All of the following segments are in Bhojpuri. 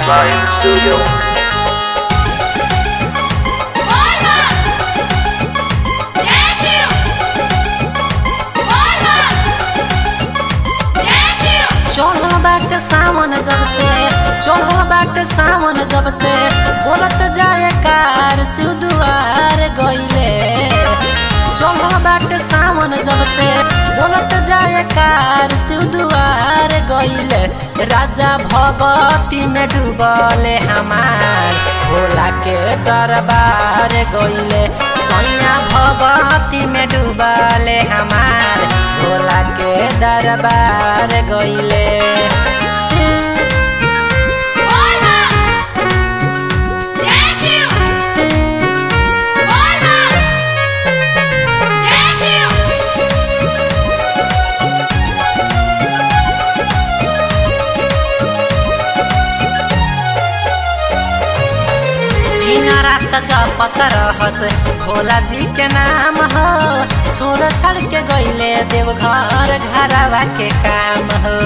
Lion Studio. चढ़ल बाटे सावन जब से चढ़ल बाटे सावन जब से बोलत जाए कार सुदुआर गइले चढ़ल बाटे सावन जब से बोलत जाए कार सुदुआर गइले राजा भगती में डूबले हमार भोला के दरबार गइले सैया भगती में डूबले हमार भोला के दरबार गइले दिन रात जपत रहस भोला जी के नाम हो छोड़ छाड़ के गइले देवघर घरवा के काम हो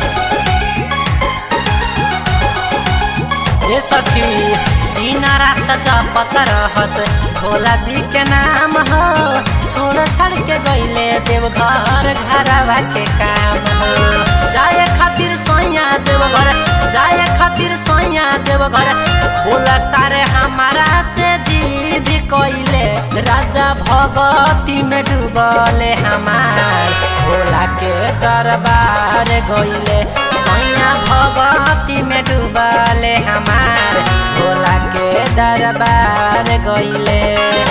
ये सखी दिन रात जपत रहस भोला जी के नाम हो छोड़ छाड़ के गइले देवघर घरवा के काम हो जाए खातिर सोया देवघर जाए खातिर सोया देवघर बोला तारे हमारा से जीद कइले राजा भगती में डूबले हमार भोला के दरबार गइले सैया भगती में डूबले हमार भोला के दरबार गइले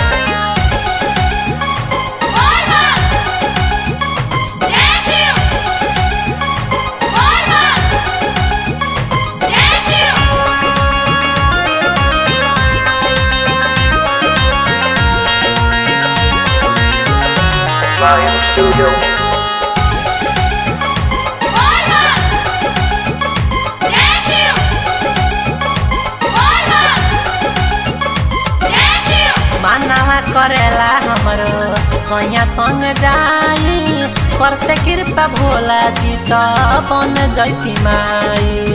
Lion Studio. मानवा करेला हमरो सोया संग जाई करते कृपा भोला जी त बन जैती माई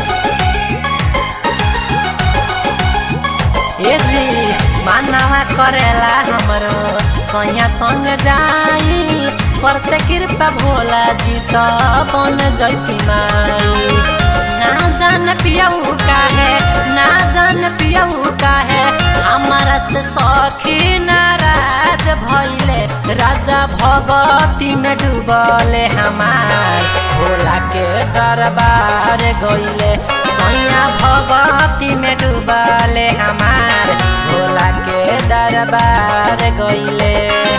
ए जी मानवा करेला हमरो सोया संग जाई करते कृपा भोला जी त बन जैती माई ना जान पियऊ का है ना जान पियऊ का है हमारा त सखी नाराज भइले राजा भगती में डूबले हमार भोला के दरबार गइले सैया भगती में डूबले हमार भोला के दरबार गइले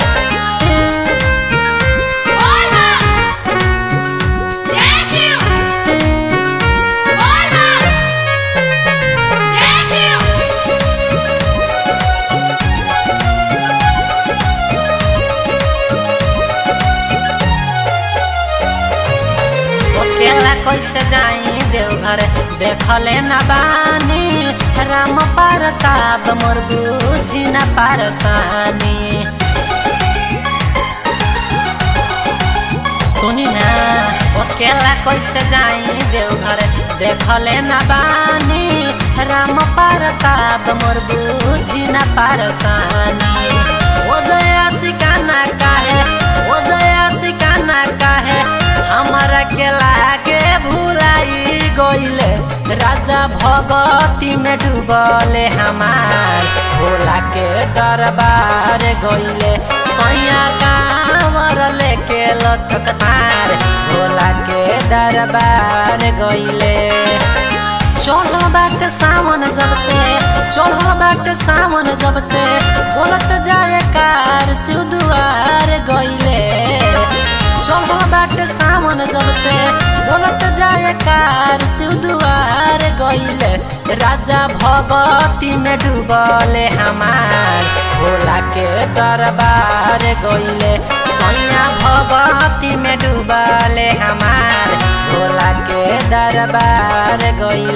अकेला कैसे जाई देवघर देखले न बानी राम परताप मोर बुझी न पारसानी सुनी ना अकेला कैसे जाई देवघर देखले न बानी राम परताप मोर बुझी न पारसानी ओ दया सिकाना काहे ओ दया सिकाना काहे हमारा के लागे भुलाई गइले राजा भगती में डूबले हमार भोला के दरबार गइले सैया कांवर लेके लचकतार भोला के दरबार गइले चढ़ल बाटे सावन जब से चढ़ल बाटे सावन जब से बोलत जाए कार सुदुआर गइले चढ़ल बाटे सावन जब से बोलत जाए कार सुदुआर गइले राजा भगती में डूबले हमार भोला के दरबार गइले सैया भगती में डूबले हमार भोला के दरबार गइले